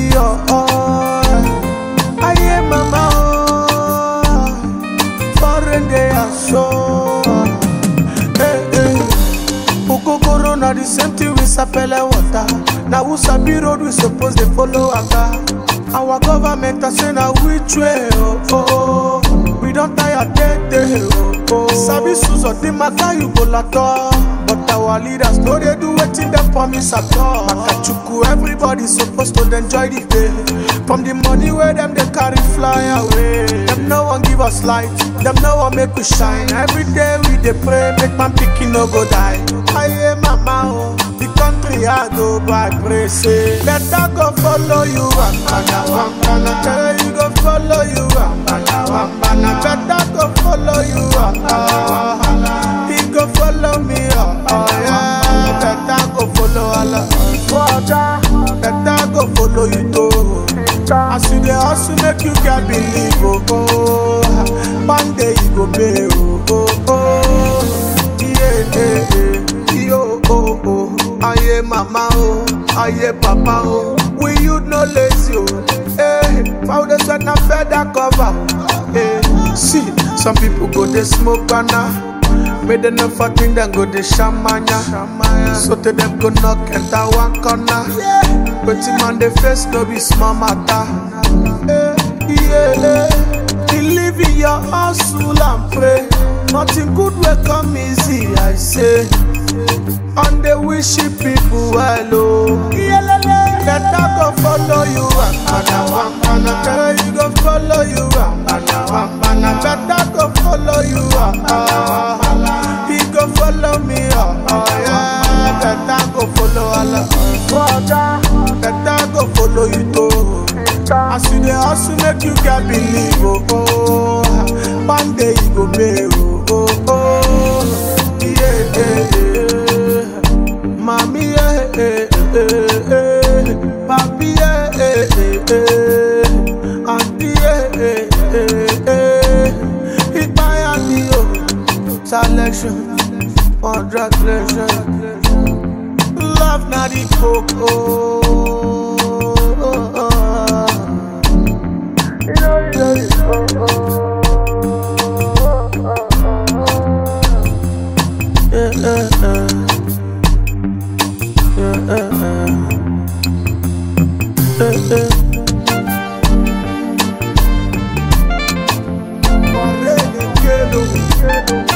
be your all. Aye, mama, oh, foreign they are so. Hey, hey. Okokoro na the same thing with sapele water. Na who sabi road we suppose dey follow waka. Our government a say na which way oh oh oh. We don tire tey tey oh oh. Sabi suzo the matter you go lato. But our leaders no dey do wetin dem promise at all. Akachuku everybody suppose to dey enjoy the day. From the money wey dem dey carry fly away. Dem no wan give us light, dem no wan make we shine. Every day we dey pray make man pikin no go die. Aye mama oh, the country hard oh but I pray say better go follow you wambana wambana. Tell you go follow you wambana wambana. Better go follow you wambana wambana. He go follow me oh, oh yeah. Better go follow Allah. Better go follow you too. As you dey hustle make you get believe oh oh. One day you go pay oh oh oh. Yeah yeah yeah. Yo oh oh. Aye mama oh. Aye papa oh. We you no lazy oh. Hey, foundation na feather cover. Hey, see some people go dey smoke banana. Make them no fucking then go the shamanya. So to them go knock enter one corner. Waiting man the face no be small matter. Eh, yeah, believe in your hustle and pray. Nothing good will come easy, I say. And they wish you people well, oh. Better go follow you, Wambana, Wambana. Better you go follow you, Wambana, Wambana. Better go follow you, Wambana, Wambana. He go follow me, oh, oh yeah. Better go follow Allah. Better go follow you too. As you dey hustle, make you get believe, oh, oh. One day you go pay, oh, oh, oh. Yeah, yeah, yeah. Mommy, yeah, yeah, yeah, yeah. Papi, yeah, yeah, yeah, yeah. Auntie, yeah, yeah, yeah, yeah. It's my auntie, oh. Selection, congratulations. Love na the coco. Yeah, yeah, yeah. Yeah, yeah, yeah. Yeah, yeah. Corre, quiero, quiero.